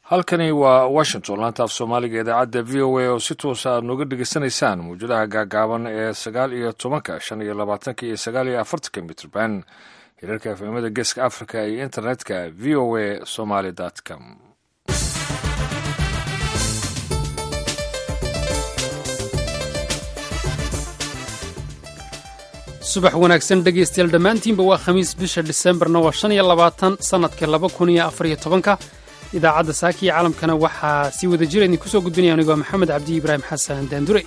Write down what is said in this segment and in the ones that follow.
halkani waa washington laanta af soomaaliga idaacadda v o a oo si toosa aad nooga dhegeysanaysaan mawjadaha gaagaaban ee sagaal iyo tobanka shan iyo labaatanka iyo sagaal iyo afartanka mitrban hirarka efemada geeska africa iyo internetka v o a somaly com subax wanaagsan dhegaystayaal dhammaantiinba waa khamiis bisha disembarna waa shan iyo labaatan sannadka laba kun iyo afar iyo tobanka idaacadda saaka iyo caalamkana waxaa si wada jira idin kusoo gudbinaya anigoo maxamed cabdi ibraahim xasan daandure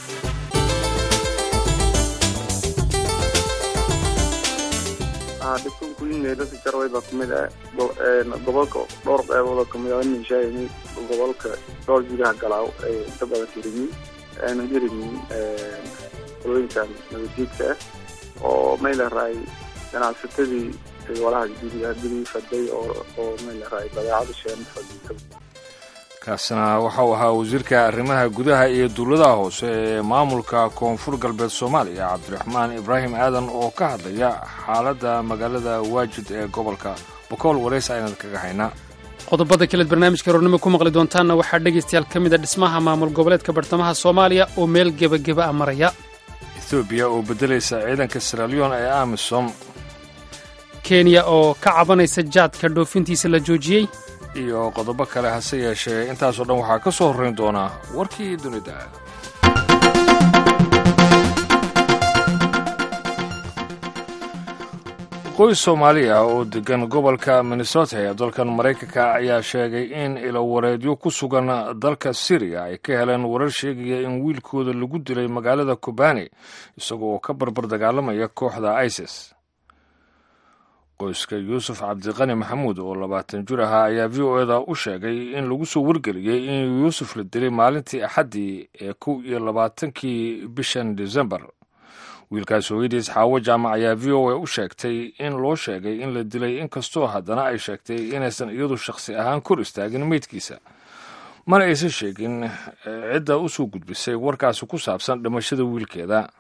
dhibkankuyimeelada jarway baa kamid ah gobolka dhowr qeybooda kamid ah nishaayimi gobolka dhowr jigaha galaaw ay inta badan hirimiin aanu hirimiin qolooyinkan nabadjiidka ah oo may laraay ganacsatadii walaha gurigii faday oo may laraay badeecada sheen fadhiisa kaasina waxau ahaa wasiirka arrimaha gudaha iyo dowladaha hoose ee maamulka koonfur galbeed soomaaliya cabdiraxmaan ibraahim aadan oo ka hadlaya xaaladda magaalada waajid ee gobolka bokool wareys aynad kaga haynaa qodobada kaleed barnaamijka roornimo ku maqli doontaanna waxaa dhegaystayaal ka mid a dhismaha maamul goboleedka bartamaha soomaaliya oo meel gebageba a maraya etoobiya oo beddelaysa ciidanka siraliyon ee amisom kenya oo ka cabanaysa jaadka dhoofintiisa la joojiyey iyo qodobo kale hase yeeshee intaasoo dhan waxaa ka soo horrayn doonaa warkii dunida qoys soomaali ah oo deggan gobolka minnesota ee dalkan maraykanka ayaa sheegay in ilowareedyo ku sugan dalka siriya ay ka heleen warar sheegaya in wiilkooda lagu dilay magaalada kobani isagoo oo ka barbar dagaalamaya kooxda isis qoyska yuusuf cabdiqani maxamuud oo labaatan jir ahaa ayaa v o eda u sheegay in lagu soo wargeliyey in yuusuf la dilay maalintii axaddii ee kow iyo labaatankii bishan desembar wiilkaas hooyadiis xaawo jaamac ayaa v o a u sheegtay in loo sheegay in la dilay inkastoo haddana ay sheegtay inaysan iyadu shakhsi ahaan kor istaagin meydkiisa mana aysan sheegin cidda u soo gudbisay warkaasi ku saabsan dhimashada wiilkeeda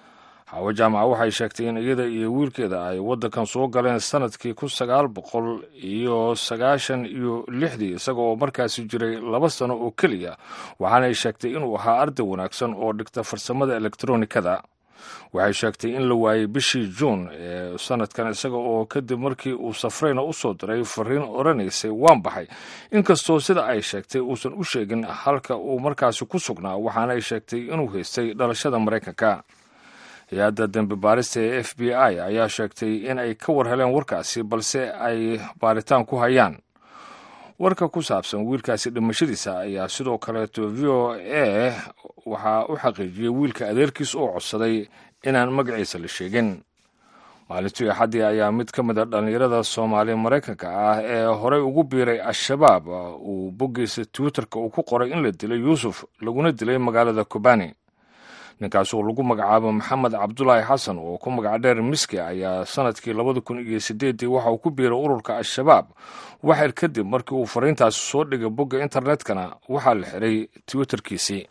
xaawo jaamac waxay sheegtay in iyada iyo wiilkeeda ay waddankan soo galeen sannadkii kun sagaal boqol iyo sagaashan iyo lixdii isaga oo markaasi jiray laba sano oo keliya waxaana ay sheegtay inuu ahaa arday wanaagsan oo dhigta farsamada elektronikada waxay sheegtay in la waayey bishii juun ee sanadkan isaga oo kadib markii uu safrayna u soo diray fariin odhanaysay waan baxay inkastoo sida ay sheegtay uusan u sheegin halka uu markaasi ku sugnaa waxaana ay sheegtay inuu haystay dhalashada maraykanka hay-adda dembi baarista ee f b i ayaa sheegtay in ay ka war heleen warkaasi balse ay baaritaan ku hayaan warka ku saabsan wiilkaasi dhimashadiisa ayaa sidoo kaleeto v o a waxaa u xaqiijiyey wiilka adeerkiis oo codsaday inaan magaciisa la sheegin maalintii axaddii ayaa mid ka mid a dhallinyarada soomaali maraykanka ah ee horey ugu biiray al-shabaab uu boggiisa twitterka uu ku qoray in la dilay yuusuf laguna dilay magaalada kobani ninkaas oo lagu magacaabo maxamed cabdulaahi xasan oo ku magac dheer miski ayaa sanadkii labada kun iyo sideeddii waxa uu ku biiray ururka al-shabaab waxir kadib markii uu fariintaasi soo dhigay bogga internetkana waxaa la xiray twitterkiisii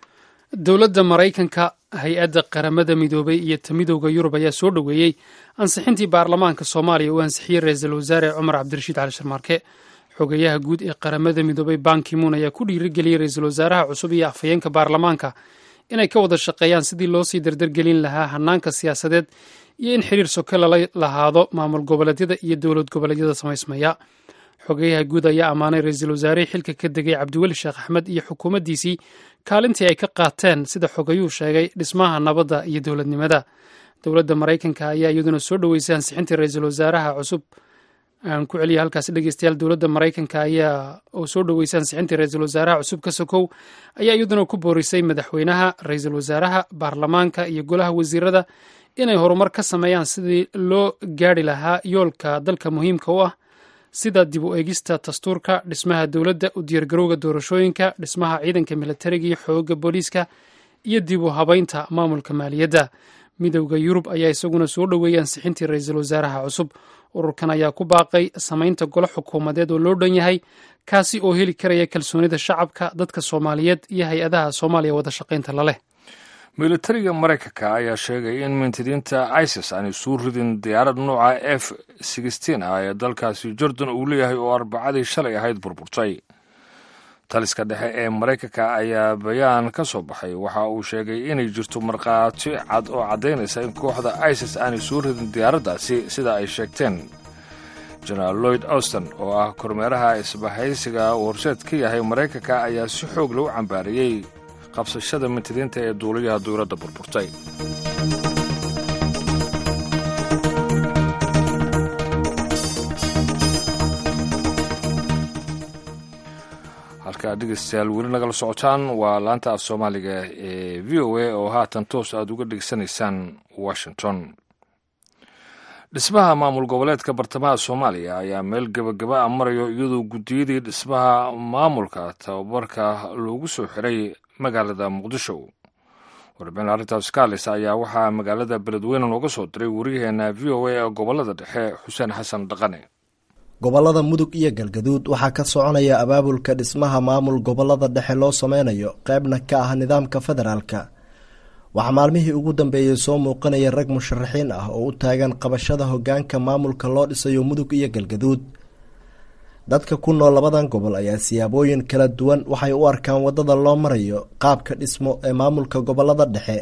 dowladda maraykanka hay-adda qaramada midoobay iyo ta midowda yurub ayaa soo dhoweeyey ansixintii baarlamaanka soomaaliya uu ansixiyey ra-iisul wasaare cumar cabdirashiid cali sharmaarke xogeyaha guud ee qaramada midoobay bankimuun ayaa ku dhiirigeliyey ra-iisul wasaaraha cusub iyo afhayeenka baarlamaanka inay ka wada shaqeeyaan sidii loo sii dardargelin lahaa hanaanka siyaasadeed iyo in xiriir soke lala lahaado maamul goboleedyada iyo dowlad goboleedyada samaysmaya xogeyaha guud ayaa ammaanay ra-iisul wasaarihii xilka ka degay cabdiweli sheekh axmed iyo xukuumaddiisii kaalintii ay ka qaateen sida xogayuu sheegay dhismaha nabadda iyo dowladnimada dowladda maraykanka ayaa iyaduna soo dhoweysay ansixintii ra-iisul wasaaraha cusub aan ku celiya halkaasi dhegeystayaal dowladda maraykanka ayaa oo soo dhoweysay ansixintii ra-iisul wasaaraha cusub ka sokow ayaa iyaduna ku boorisay madaxweynaha ra-iisul wasaaraha baarlamaanka iyo golaha wasiirada inay horumar ka sameeyaan sidii loo gaari lahaa yoolka dalka muhiimka u ah sida dib u eegista dastuurka dhismaha dowladda u diyaargarowga doorashooyinka dhismaha ciidanka militariga iyo xooga booliiska iyo dib u habaynta maamulka maaliyadda midowda yurub ayaa isaguna soo dhoweeyay ansixintii ra-iisul wasaaraha cusub ururkan ayaa ku baaqay samaynta golo xukuumadeed oo loo dhan yahay kaasi oo heli karaya kalsoonida shacabka dadka soomaaliyeed iyo hay-adaha soomaaliya wada shaqaynta la leh militariga maraykanka ayaa sheegay in mintidiinta isis aanay soo ridin diyaarad nooca f sixteen ah ee dalkaasi jordan uu leeyahay oo arbacadii shalay ahayd burburtay taliska dhexe ee maraykanka ayaa bayaan ka soo baxay waxa uu sheegay inay jirto markhaati cad oo caddaynaysa in kooxda isis aanay soo ridin diyaaraddaasi sida ay sheegteen jenaraal lloyd auston oo ah kormeeraha isbahaysiga uu horseed ka yahay maraykanka ayaa si xoog lagu cambaariyey qabsashada mintidiinta ee duuliyaha dowladda burburtay halkaa dhegeystayaal weli nagala socotaan waa laanta af soomaaliga ee v o a oo haatan toos aad uga dhegeysanaysaan washington dhismaha maamul goboleedka bartamaha soomaaliya ayaa meel gebagaba a marayo iyadoo guddiyadii dhismaha maamulka tababarka loogu soo xiray magaalada muqdisho warbixin arrintaas kaalis ayaa waxaa magaalada beledweyne nooga soo diray wariyaheena v o a ee gobolada dhexe xuseen xasan dhaqane gobolada mudug iyo galgaduud waxaa ka soconaya abaabulka dhismaha maamul gobolada dhexe loo sameynayo qeybna ka ah nidaamka federaalka waxaa maalmihii ugu dambeeyey soo muuqanaya rag musharaxiin ah oo u taagan qabashada hogaanka maamulka loo dhisayo mudug iyo galgaduud dadka ku nool labadan gobol ayaa siyaabooyin kala duwan waxay u arkaan wadada loo marayo qaabka dhismo ee maamulka gobolada dhexe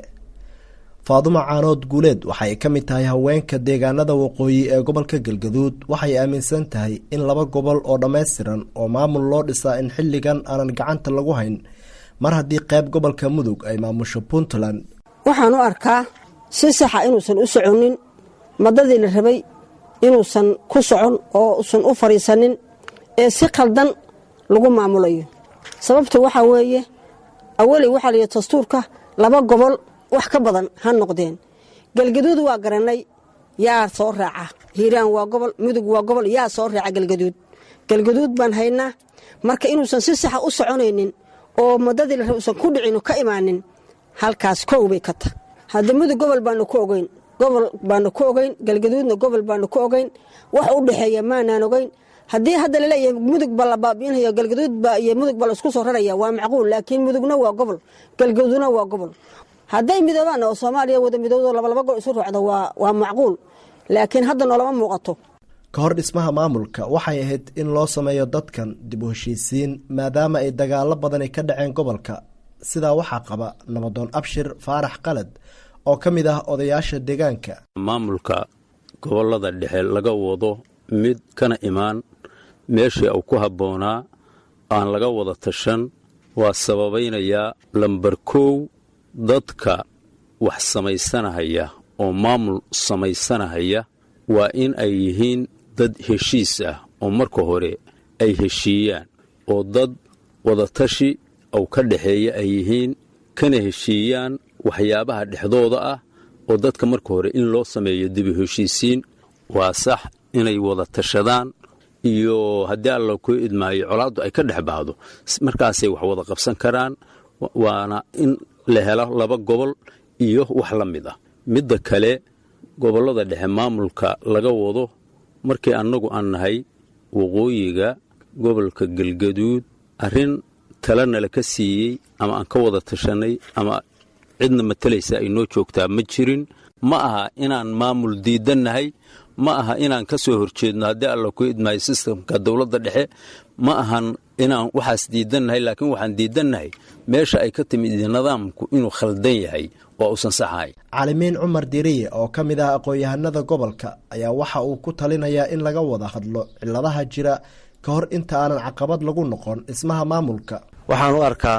faadumo caanood guuleed waxay ka mid tahay haweenka deegaanada waqooyi ee gobolka galgaduud waxay aaminsan tahay in laba gobol oo dhammaystiran oo maamul loo dhisaa in xilligan aanan gacanta lagu hayn mar haddii qayb gobolka mudug ay maamusho puntland waxaan u arkaa si saxa inuusan u soconin madadii la rabay inuusan ku socon oo usan u fadhiisanin ee si khaldan lagu maamulayo sababta waxaa weeye awaley waxaa layihi dastuurka laba gobol wax ka badan ha noqdeen galgaduud waa garanay yaa soo raaca hiiraan waa gobol mudug waa gobol yaa soo raaca galgaduud galgaduud baan haynaa marka inuusan si saxa u soconaynin oo madadii la raba usan ku dhicin ka imaanin halkaas kow bay ka ta hadda mudug gobol baanu ku ogeyn gobol baanu ku ogeyn galgaduudna gobol baanu ku ogeyn wax u dhexeeya maanaan ogeyn haddii hadda laleeyahay mudug ba la baabiinaya galgaduudba iyo mudug ba laisku soo raraya waa macquul laakiin mudugna waa gobol galgaduudna waa gobol hadday midoobaan oo soomaaliya wada midowdo labalaba gol isu ruucdo waa macquul laakiin hadda noolama muuqato ka hor dhismaha maamulka waxay ahayd in loo sameeyo dadkan dib u heshiisiin maadaama ay dagaalo badani ka dhaceen gobolka sidaa waxaa qaba nabadoon abshir faarax qalad oo ka mid ah odayaasha deegaanka maamulka gobolada dhexe laga wado mid kana imaan meeshii uu ku habboonaa aan laga wada tashan waa sababaynayaa lambar kow dadka wax samaysanahaya oo maamul samaysanahaya waa in ay yihiin dad heshiis ah oo marka hore ay heshiiyaan oo dad wadatashi ou ka dhexeeya ay yihiin kana heshiiyaan waxyaabaha dhexdooda ah oo dadka marka hore in loo sameeyo dibu heshiisiin waa sax inay wada tashadaan iyo haddii alla ku idmaayo colaaddu ay ka dhex baahdo markaasay wax wada qabsan karaan waana in la helo laba gobol iyo wax la mid ah midda kale gobollada dhexe maamulka laga wado markii annagu aan nahay waqooyiga gobolka galgaduud arrin talanala ka siiyey ama aan ka wada tashanay ama cidna matalaysa ay noo joogtaa ma jirin ma aha inaan maamul diidannahay ma aha inaan ka soo horjeedno haddii alla ku idmaayo sistamka dowladda dhexe ma ahan inaan waxaas diidannahay laakiin waxaan diidannahay meesha ay ka timid nidaamku inuu khaldan yahay oo uusan saxahay caalimiin cumar diriye oo ka mid ah aqoon-yahanada gobolka ayaa waxa uu ku talinayaa in laga wada hadlo ciladaha jira ka hor inta aanan caqabad lagu noqon dhismaha maamulka waxaan u arkaa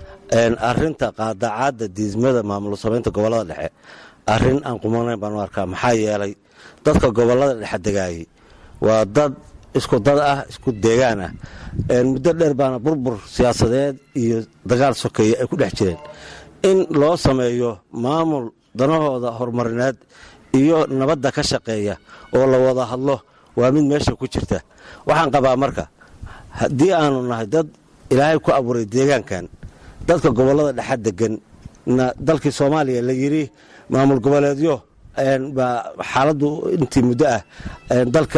arinta qaadacaadda diidmada maamul samaynta gobolada dhexe arrin aan qumanayn baan u arkaa maxaa yeelay dadka gobolada dhexe degaayay waa dad isku dad ah isku deegaan ah muddo dheer baana burbur siyaasadeed iyo dagaal sokeeye ay ku dhex jireen in loo sameeyo maamul danahooda horumarineed iyo nabadda ka shaqeeya oo la wada hadlo waa mid meesha ku jirta waxaan qabaa marka haddii aanu nahay dad ilaahay ku abuuray deegaankan dadka gobolada dhexe degan na dalkii soomaaliya la yidhi maamul goboleedyo baa xaaladdu intii muddo ah dalka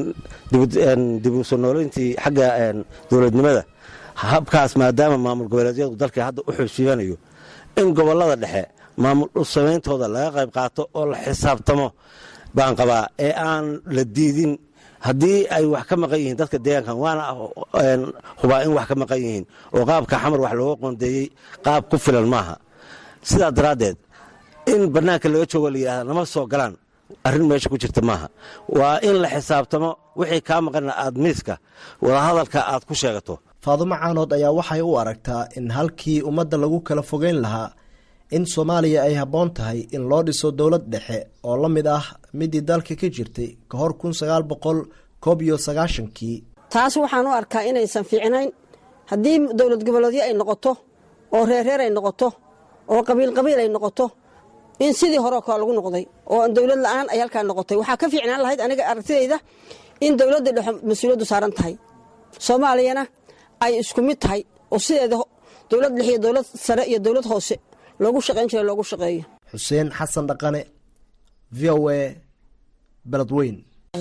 dib u soo nooleyntii xagga dowladnimada habkaas maadaama maamul goboleedyadu dalkii hadda u xooshiibanayo in gobolada dhexe maamul dhusameyntooda laga qayb qaato oo la xisaabtamo baan qabaa ee aan la diidin haddii ay wax ka maqan yihiin dadka deegaankan waana hubaa in wax ka maqan yihiin oo qaabka xamar wax looga qoondeeyey qaab ku filan maaha sidaa daraaddeed in bannaanka laga joogo la yidhahda nama soo galaan arrin meesha ku jirta maaha waa in la xisaabtamo wixii kaa maqana aad miiska wadahadalka aad ku sheegato faadumo caanood ayaa waxay u aragtaa in halkii ummadda lagu kala fogeyn lahaa in soomaaliya ay habboon tahay in loo dhiso dowlad dhexe oo la mid ah midii dalka ka jirtay ka hor kun sagaal boqol koob iyo sagaashankii taas waxaan u arkaa inaysan fiicnayn haddii dowlad goboleedyo ay noqoto oo reerreer ay noqoto oo qabiil qabiil ay noqoto in sidii hore kale lagu noqday oo dowlad la-aan ay halkaa noqotay waxaa ka fiicnaan lahayd aniga aragtidayda in dowladda dhexe mas-uuliyaddu saaran tahay soomaaliyana ay isku mid tahay oo sideeda dowlad dhex iyo dowlad sare iyo dowlad hoose loogu shaqayn jira loogu shaqeeyo xuseen xasan dhaqane v o a beledweyn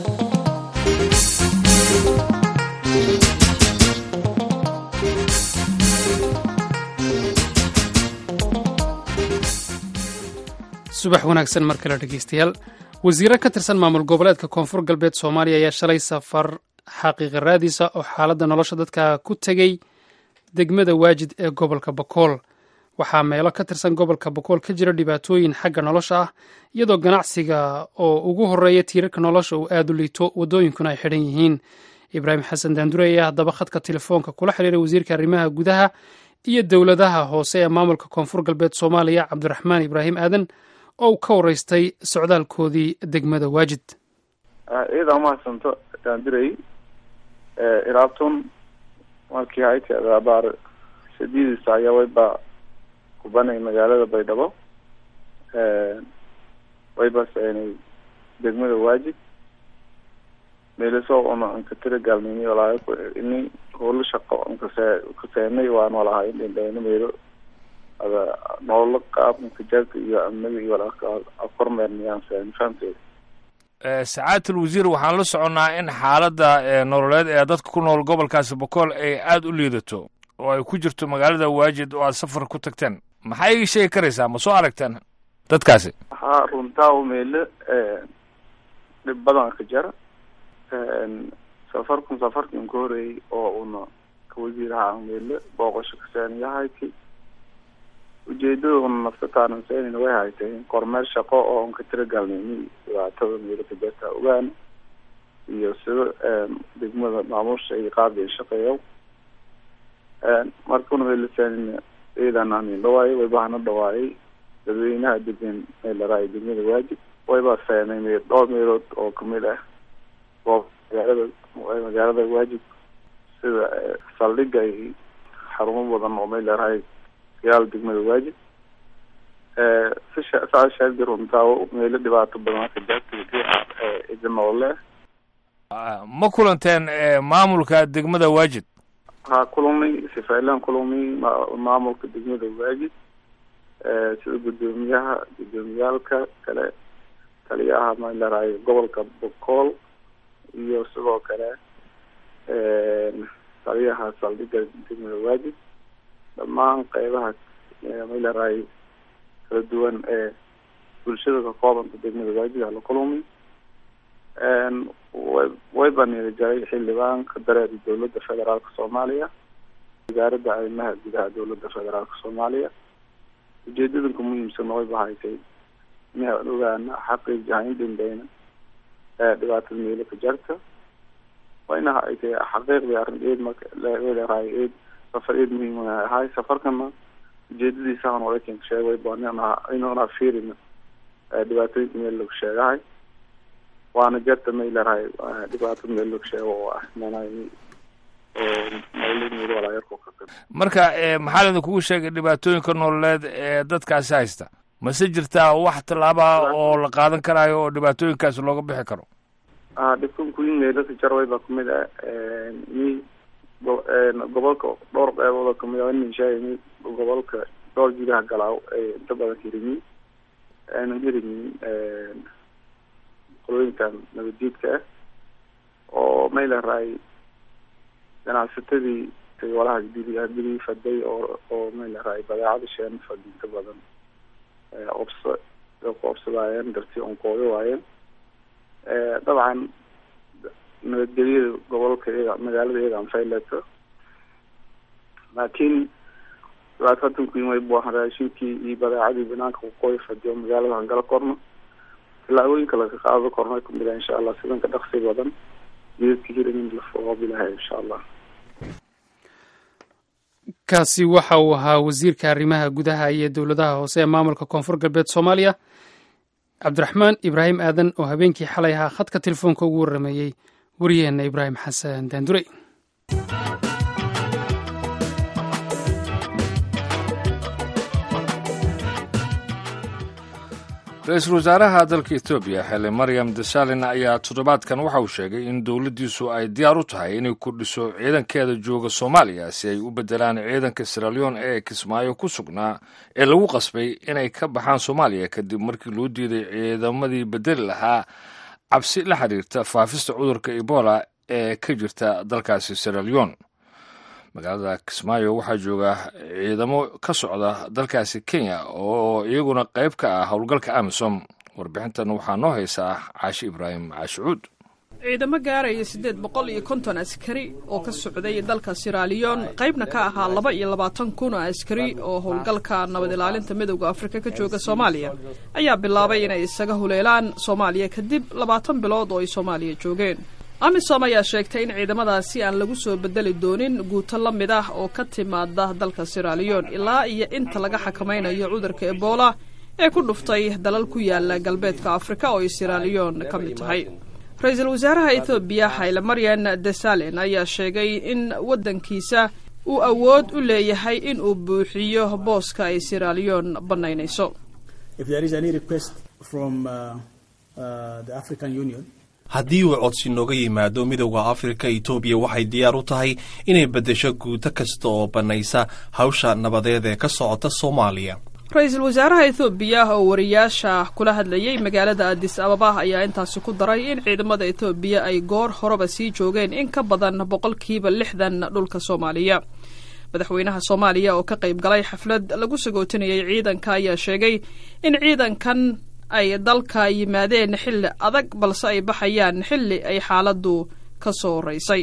subax wanaagsan mar kale dhegeystayaal wasiiro ka tirsan maamul goboleedka koonfur galbeed soomaaliya ayaa shalay safar xaqiiqa raadiisa oo xaaladda nolosha dadka ku tegey degmada waajid ee gobolka bakool waxaa meelo ka tirsan gobolka bakool ka jira dhibaatooyin xagga nolosha ah iyadoo ganacsiga oo ugu horeeya tiirarka nolosha uu aada u liito waddooyinkuna ay xidhan yihiin ibraahim xasan daandure ayaa haddaba khadka telefoonka kula xiriiray wasiirka arrimaha gudaha iyo dowladaha hoose ee maamulka koonfur galbeed soomaaliya cabdiraxmaan ibraahim aadan oo uu ka waraystay socdaalkoodii degmada waajid iyada umahadsanto daandirey iraabtun markii hayta abaar shadiidisa ayaa wayba kubanay magaalada baydhabo wayba seenay degmada waajid meeliso una anka tira gaalnimi walaayo ini howlo shaqo ankase kaseenay waan walahay indhendheyno meelo ada nololo qaab ankajaabka iyo amniga iyo walaalka kormeernayaan seen fahamteeda sacaatul wasiir waxaan la soconnaa in xaaladda nololeed ee dadka ku nool gobolkaasi bokool ay aada u liidato oo ay ku jirto magaalada waajid oo aad safar ku tagteen maxaa iga sheegi karaysaa ma soo aragteen dadkaasi haa runtaa meelo dhib badan ka jara safarkun safarkin ka horeeyey oo una ka wasiiraha meelo booqasho kaseeniyahayki ujeedada una naftataanan seenin way haytay kormeer shaqo oo unka tira gaalnimi dhibaatada meelo ka jirta ogaana iyo sida degmada maamuusha iyo qaabka ay shaqeeyo markuna meelaseenin ciidan anin dhawaayay waybahana dhawaayay dadweynaha degan meelaraay degmada waajib wayba seenay meel dhowr meelood oo kamid ah goob magaalada magaalada waajib sida saldhiga iyo xarumo badan oo meelaraay yaal degmada waajib sisha saa sheegdi runtaa meelo dhibaato badan ka jaabta ida noole ma kulanteen maamulka degmada waajid ha kulumay sifailan kulumay maamulka degmada waajid sida guddoomiyaha guddoomiyaalka kale taliyaha malaraay gobolka bokool iyo sidoo kale taliyaha saldhiga degmada waajid dhammaan qeybaha malaraay kala duwan ee bulshada ka koobanta degmada waajid hala kulumay way way baniida jaray xildhibaanka dareera dowladda federaalka soomaaliya wasaaradda arrimaha gudaha dowladda federaalka soomaaliya ujeedadanka muhiimsan way bahaysay inaan ogaana xaqiijaha in dambeyna dhibaatada meelo ka jarta wayna ay tahay xaqiiqdii arrin eed markaleerahay eed safar eed muhiim ahay safarkana ujeedadiisahan walakin sheegay inuna fiirina dhibaatooyinka meel lagu sheegahay waana jarta maylarahay dhibaato meel lagu sheego oo ah marka maxaa laydin kugu sheegay dhibaatooyinka nololeed ee dadkaasi haysta mase jirtaa wax tallaaba oo la qaadan karaayo oo dhibaatooyinkaasi looga bixi karo a dhibkan kuyin meelaka jarway baa kamid ah mi gobolka dhowr qeybood oo kamid ah nishaayimi gobolka dhowr jigaha galaaw ay inta badan hirimi aynan hirimin qolooyinkan nabadjiidka ah oo maylaraay ganacsatadii walaha gidi faday oo oo maylaraay badeecada sheen fadinta badan obsa ku obsadaayeen darti onkooda waayeen dabcan nabadgelyada gobolka iyaga magaalada iyaga anfayleto laakiin dhibaatadan ku yimid bu ahaan raashinkii iyo badeecadii banaanka kuqooy fadiyo magaalada hangala korno tilaabooyinka laga qaado korno ay kumid ah insha allah sidanka dhaqsi badan jidadka hiran in la foqobilahay insha allah kaasi waxa uu ahaa wasiirka arrimaha gudaha iyo dowladaha hoose ee maamulka koonfur galbeed soomaaliya cabdiraxmaan ibraahim aadan oo habeenkii xalay ahaa khadka telefoonka ugu warrameeyey wariyaheenna ibraahim xasan daandurey ra-iisul wasaaraha dalka etoobiya xili maryam desalin ayaa toddobaadkan waxa uu sheegay in dowladdiisu ay diyaar u tahay inay kordhiso ciidankeeda jooga soomaaliya si ay u beddelaan ciidanka siraleon ee kismaayo ku sugnaa ee lagu qasbay inay ka baxaan soomaaliya kadib markii loo diiday ciidamadii beddeli lahaa cabsi la xiriirta faafista cudurka ebola ee ka jirta dalkaasi siraleon magaalada kismaayo waxaa jooga ciidamo ka socda dalkaasi kenya oo iyaguna qayb ka ah howlgalka amisom warbixintan waxaa noo haysaa caashi ibraahim caashicuud ciidamo gaaraya siddeed boqol iyo konton askari oo ka socday dalka siraaliyon qaybna ka ahaa laba iyo labaatan kun oo askari oo howlgalka nabad ilaalinta midowda afrika ka jooga soomaaliya ayaa bilaabay inay isaga huleelaan soomaaliya kadib labaatan bilood oo ay soomaaliya joogeen amisom ayaa sheegtay in ciidamadaasi aan lagu soo bedeli doonin guuto la mid ah oo ka timaada dalka siraaliyon ilaa iyo inta laga xakamaynayo cudurka ebola ee ku dhuftay dalal ku yaala galbeedka afrika oo ay siraaliyon ka mid tahay ra-iisul wasaaraha ethoobiya hayle maryan desalen ayaa sheegay in waddankiisa uu awood u leeyahay in uu buuxiyo booska ay siraaliyon bannaynayso haddii uu codsi nooga yimaado midowda afrika etoobiya waxay diyaar u tahay inay beddesho guuto kasta oo bannaysa hawsha nabadeed ee ka socota soomaaliya ra-iisul wasaaraha ethoobiya oo wariyaasha kula hadlayay magaalada adis ababa ayaa intaasi ku daray in ciidamada ethoobiya ay goor horeba sii joogeen in ka badan boqolkiiba lixdan dhulka soomaaliya madaxweynaha soomaaliya oo ka qayb galay xaflad lagu sagootinayay ciidanka ayaa sheegay in ciidankan ay dalka yimaadeen xilli adag balse ay baxayaan xilli ay xaaladdu ka soo horeysay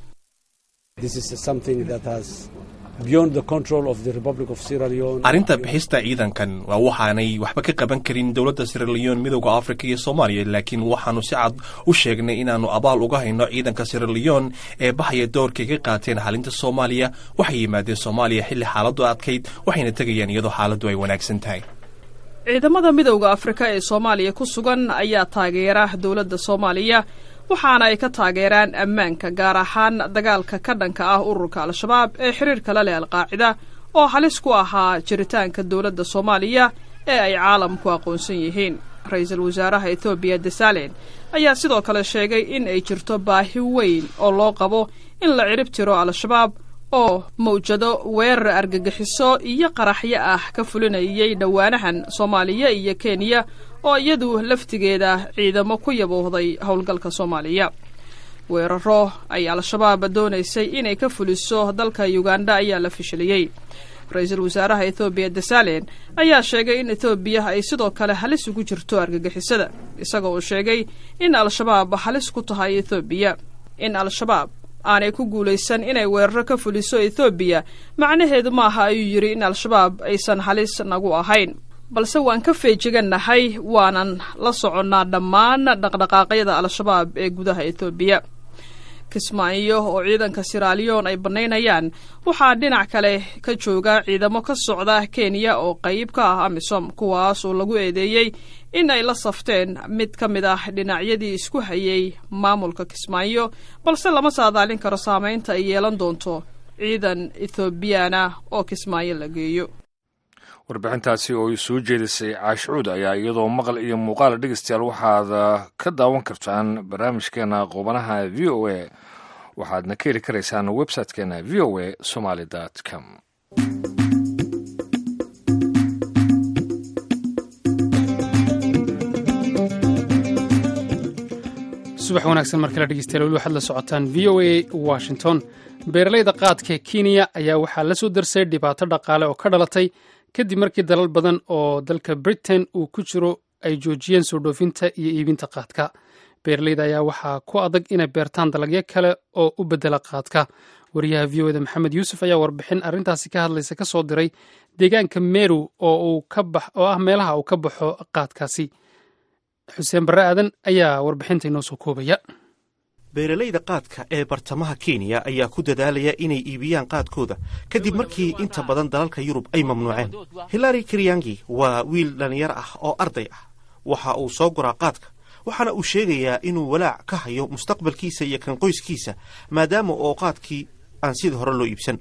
arrinta bixista ciidankan waa waxaanay waxba ka qaban karin dowladda siraleon midowda afrika iyo soomaaliya laakiin waxaanu si cad u sheegnay inaannu abaal uga hayno ciidanka siraleon ee baxaya doorkay ka qaateen xalinta soomaaliya waxay yimaadeen soomaaliya xilli xaaladdu adkayd waxayna tegayaan iyadoo xaaladdu ay wanaagsan tahay ciidamada midowda afrika ee soomaaliya ku sugan ayaa taageera dowladda soomaaliya waxaana ay ka taageeraan ammaanka gaar ahaan dagaalka ka dhanka ah ururka al-shabaab ee xiriirka la leh alqaacida oo halis ku ahaa jiritaanka dowladda soomaaliya ee ay caalamku aqoonsan yihiin ra-iisul wasaaraha ethoobiya desalen ayaa sidoo kale sheegay in ay jirto baahi weyn oo loo qabo in la cirib tiro al-shabaab oo mawjado weerar argagixiso iyo qaraxyo ah ka fulinayay dhowaanahan soomaaliya iyo kenya oo iyadu laftigeeda ciidamo ku yaboohday howlgalka soomaaliya weeraro ay al-shabaab doonaysay inay ka fuliso dalka uganda ayaa la fishiliyey ra-iisul wasaaraha ethoobiya desalen ayaa sheegay in ethoobiya ay sidoo kale halis ugu jirto argagixisada isaga oo sheegay in al-shabaab halis ku tahay ethoobiya in al-shabaab aanay ku guulaysan inay weeraro ka fuliso ethoobiya macnaheedu maaha ayuu yidhi in al-shabaab aysan halis nagu ahayn balse waan ka feejigannahay waanan la soconnaa dhammaan dhaqdhaqaaqyada al-shabaab ee gudaha ethoobiya kismaayo oo ciidanka siraaliyon ay bannaynayaan waxaa dhinac kale ka jooga ciidamo ka socda kenya oo qayb ka ah amisom kuwaas oo lagu eedeeyey in ay la safteen mid ka mid ah dhinacyadii isku hayay maamulka kismaayo balse lama saadaalin karo saamaynta ay yeelan doonto ciidan ethoobiyaana oo kismaayo la geeyo warbixintaasi oo soo jeedisay caashicuud ayaa iyadoo maqal iyo muuqaal dhegeystayaal waxaad ka daawan kartaan barnaamijkeena qubanaha v o a waxaadna ka heli karaysaan websitekeena v o a somaly com subax wanaagsan mar kale dhegeystayaal weli waxaad la socotaan v o a washington beeralayda qaadka kenya ayaa waxaa la soo darsay dhibaato dhaqaale oo ka dhalatay kadib markii dalal badan oo dalka britain uu ku jiro ay joojiyeen soo dhoofinta iyo iibinta qaadka beeraleyda ayaa waxaa ku adag inay beertaan dalagyo kale oo u bedela qaadka wariyaha v o eda maxamed yuusuf ayaa warbixin arrintaasi ka hadlaysa ka soo diray deegaanka meru oo ah meelaha uu ka baxo qaadkaasi xuseen barre aadan ayaa warbixinta inoo soo koobaya beeralayda qaadka ee bartamaha kenya ayaa ku dadaalaya inay iibiyaan qaadkooda kadib markii inta badan dalalka yurub ay mamnuuceen hilari kiryangi waa wiil dhallinyar ah oo arday ah waxa uu soo guraa qaadka waxaana uu sheegayaa inuu walaac ka hayo mustaqbalkiisa iyo kan qoyskiisa maadaama oo qaadkii aan sidii hore loo iibsan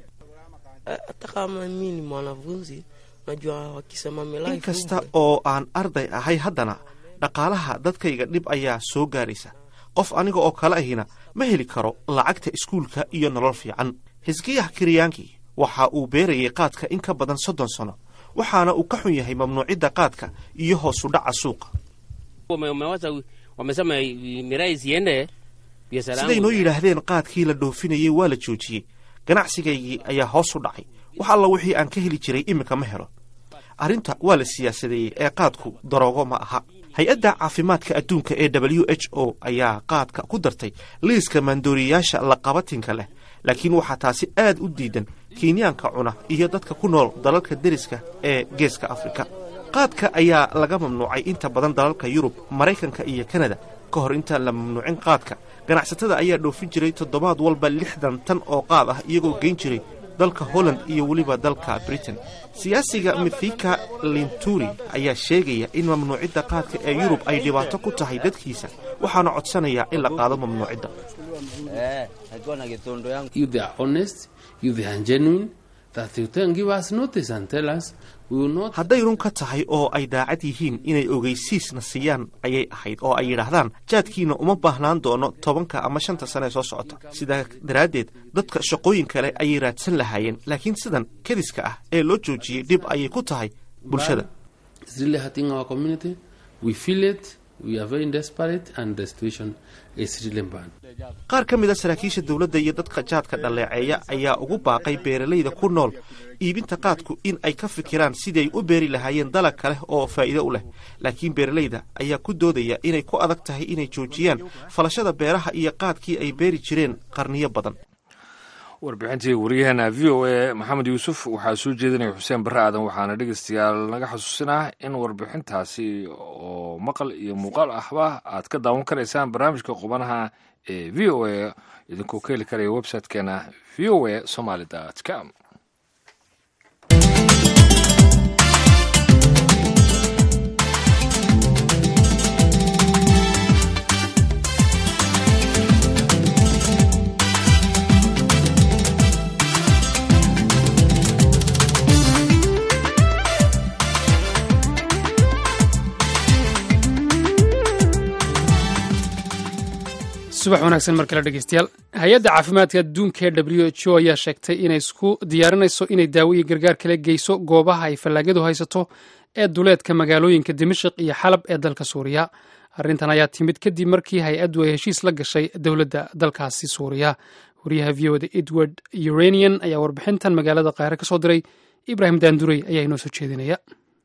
in kasta oo aan arday ahay haddana dhaqaalaha dadkayga dhib ayaa soo gaaraysa qof aniga oo kale ahina ma heli karo lacagta iskuulka iyo nolol fiican hisgiyah kiryaanki waxa uu beerayay qaadka in ka badan soddon sano waxaana uu ka xun yahay mamnuucidda qaadka iyo hoosu dhaca suuqa siday noo yidhaahdeen qaadkii la dhoofinayey waa la joojiyey ganacsigaygii ayaa hoos u dhacay wax alla wixii aan ka heli jiray iminka ma helo arrinta waa la siyaasadeeyey ee qaadku daroogo ma aha hay-adda caafimaadka adduunka ee w h o ayaa qaadka ku dartay liiska maandooriyayaasha laqabatinka leh laakiin waxaa taasi aad u diidan kenyaanka cuna iyo dadka ku nool dalalka deriska ee geeska afrika qaadka ayaa laga mamnuucay inta badan dalalka yurub maraykanka iyo kanada ka hor intaan la mamnuucin qaadka ganacsatada ayaa dhoofin jiray toddobaad walba lixdan tan oo qaad ah iyagoo geyn jiray dalka holland iyo weliba dalka britain siyaasiga mithika linturi ayaa sheegaya in mamnuucidda qaadka ee yurub ay dhibaato ku tahay dadkiisa waxaana codsanayaa in la qaado mamnuucidda hadday run ka tahay oo ay daacad yihiin inay ogeysiisna siiyaan ayay ahayd oo ay yidhaahdaan jaadkiina uma baahnaan doono tobanka ama shanta sane ee soo socota sidaa daraaddeed dadka shaqooyin kale ayay raadsan lahaayeen laakiin sidan kadiska ah ee loo joojiyey dhib ayay ku tahay bulshada qaar ka mida saraakiisha dowladda iyo dadka jaadka dhaleeceeya ayaa ugu baaqay beeralayda ku nool iibinta qaadku in ay ka fikiraan siday u beeri lahaayeen dalag kale oo faa'iido u leh laakiin beeralayda ayaa ku doodaya inay ku adag tahay inay joojiyaan falashada beeraha iyo qaadkii ay beeri jireen qarniyo badan warbixintii waryaheena v o a maxamed yuusuf waxaa soo jeedinaya xuseen barre aadan waxaana dhegeystayaal naga xusuusinaa in warbixintaasi oo maqal iyo muuqaal ahba aad ka daawan karaysaan barnaamijka qubanaha ee v o a idinkoo ka heli karaya websitekeena v o a somaly com subax wanaagsan mar kale dhegeystayaal hay-adda caafimaadka adduunka ee w h o ayaa sheegtay inay isku diyaarinayso inay daawo iyo gargaar kala geyso goobaha ay fallaagadu haysato ee duleedka magaalooyinka dimashik iyo xalab ee dalka suuriya arrintan ayaa timid kadib markii hay-addu ay heshiis la gashay dowladda dalkaasi suuriya wariyaha v o da edward uranian ayaa warbixintan magaalada kaahire ka soo diray ibraahim daandurey ayaa inoo soo jeedinaya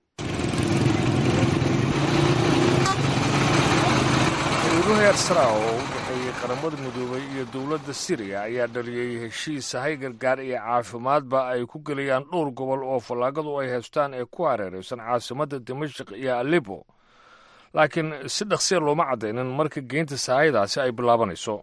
qaramada midoobay iyo dowladda siriya ayaa dhaliyey heshiis hay gargaar iyo caafimaadba ay ku gelayaan dhowr gobol oo fallaagadu ay haystaan ee ku hareeraysan caasimadda dimashik iyo alebo laakiin si dhaqsiya looma caddaynin marka geynta sahaydaasi ay bilaabanayso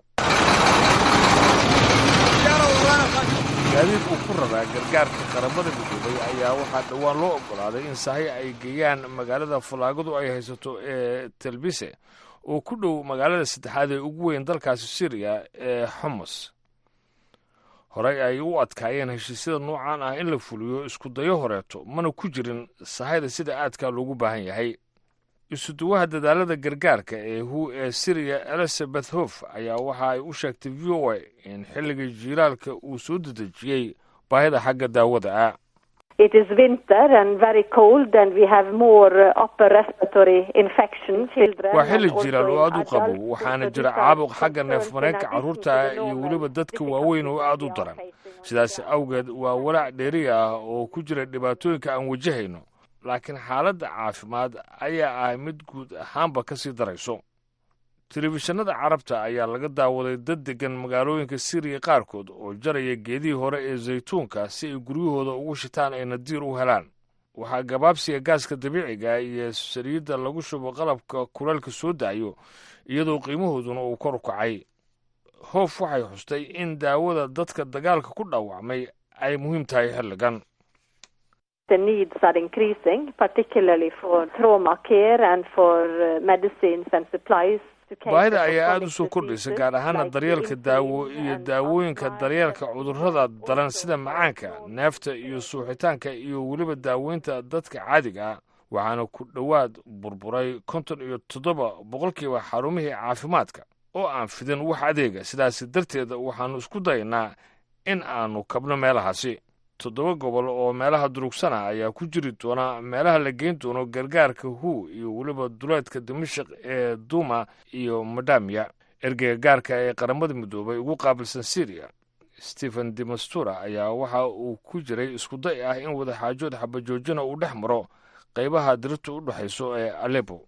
gaadiid uu ku raraa gargaarka qaramada midoobay ayaa waxaa dhowaan loo oggolaaday in sahay ay geeyaan magaalada fallaagadu ay haysato ee telbise oo ku dhow magaalada saddexaad ee ugu weyn dalkaasi siriya ee xomos horey ay u adkaayeen heshiisyada noocan ah in la fuliyo isku dayo horeeto mana ku jirin sahayda sida aadkaa loogu baahan yahay isuduwaha dadaalada gargaarka ee hu ee siriya elizabeth hof ayaa waxa ay u sheegtay v o a in xilligii jiilaalka uu soo dedejiyey baahida xagga daawada ah It is winter and very cold and we have more uh, upper respiratory infections. Children waa xilli and also jilaal oo aad u in qabo adults waxaana with jira the caabuq discharge xagga concerns neef in mareenka addition carruurta to ah the iyo normal weliba dadka difficulties waaweyn oo aad u we are daran facing sidaas right awgeed waa walaac dheeri ah oo ku jira dhibaatooyinka aan wajahayno laakiin xaaladda caafimaad ayaa ah mid guud ahaanba ka sii darayso telefishinada carabta ayaa laga daawaday dad degan magaalooyinka siriya qaarkood oo jaraya geedihii hore ee zaytuunka si ay guryahooda ugu shitaan ay nadiir u helaan waxaa gabaabsiga gaaska dabiiciga iyo saliidda lagu shubo qalabka kulaalka soo daayo iyadoo qiimahooduna uu kor u kacay hoof waxay xustay in daawada dadka dagaalka ku dhaawacmay ay muhiim tahay xilligan The needs are increasing, particularly for trauma care and for uh, medicines and supplies. to cater baahida for ayaa aada u chronic soo kordhaysa diseases gaar ahaana like daryeelka insulin daawo iyo and daawooyinka arthritis daryeelka and cudurrada also daran sida macaanka neefta iyo suuxitaanka iyo weliba daaweynta dadka caadiga ah waxaana ku dhowaad burburay konton iyo toddoba boqolkiiba xarumihii caafimaadka oo aan fidin wax adeega sidaasi darteeda waxaannu isku daynaa in aanu kabno meelahaasi toddoba gobol oo meelaha durugsana ayaa ku jiri doona meelaha la geyn doono gargaarka hu iyo weliba duleedka dimashik ee duma iyo madamiya ergeyga gaarka ee qaramada midoobay ugu qaabilsan syriya stephen demastura ayaa waxa uu ku jiray iskuday ah in wadaxaajood xabajoojina uu dhex maro qaybaha dirirta u dhexayso ee alepo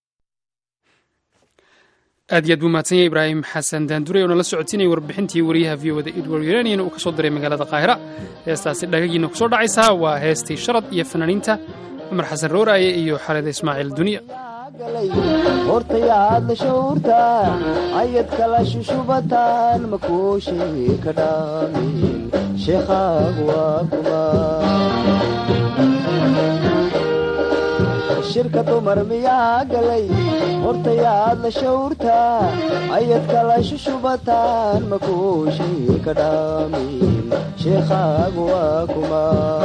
aad iyo aad buu mahadsan yahay ibraahim xasan daandure oo nala socotinayay warbixintii wariyaha v o da edward uranian uu ka soo diray magaalada qaahira heestaasi dhagagiina ku soo dhacaysaa waa heestii sharad iyo fanaaniinta cumar xasan rooraaye iyo xalida ismaaciil duniya hortayaad la shawrtaa ayad kala shushubataan makuushii ka dhaamin sheekhaagu waa kuma shirka dumar miyaa galay hortayaad la shawrtaa ayad kala shushubataan makuushii ka dhaamin sheekhaagu waa kuma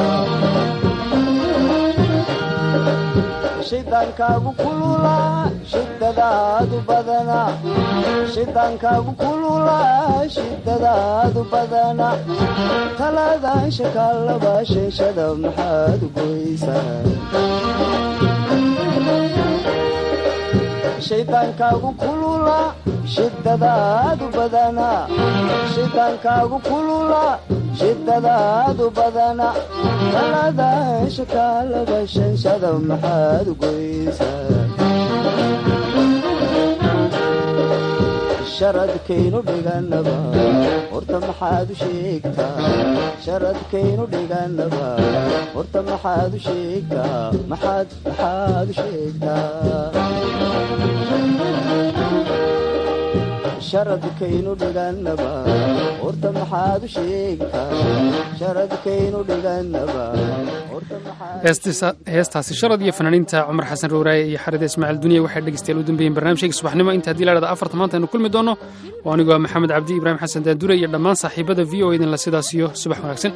shidaankaagu kululaa shidadaadu badana shidaankaagu kululaa shidadaadu badana talaadaan shakaalaba sheeshada maxaad u goysaa shaydaankaagu kulula shidadaadu badana shidaankaagu kulula shidadaadu badana talaadaan shakaalaba shanshada maxaad u goysaa sharadkaynu dhiganaba horta maxaad u sheegtaa sharadkaynu dhiganaba horta maxaad u sheegtaa maxaad maxaad u sheegtaa sharadkaynu dhiganaba horta maxaad u sheegtaa sharadkaynu dhiganaba heestaasi sharad iyo fanaaniinta cumar xasan rooraaye iyo xarida ismaaciil duniya waxay dhegeystayaal u dambeeyeen barnaamijkayga subaxnimo inta haddii la dhahda afarta maanta aynu kulmi doonno oo anigoo maxamed cabdi ibraahim xasan daandure iyo dhammaan saaxiibada v o idinla sidaas iyo subax wanaagsan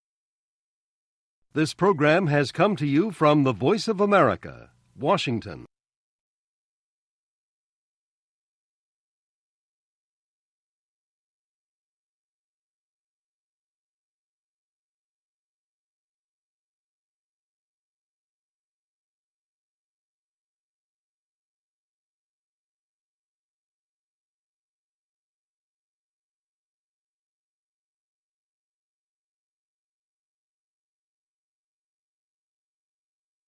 This program has come to you from the Voice of America, Washington.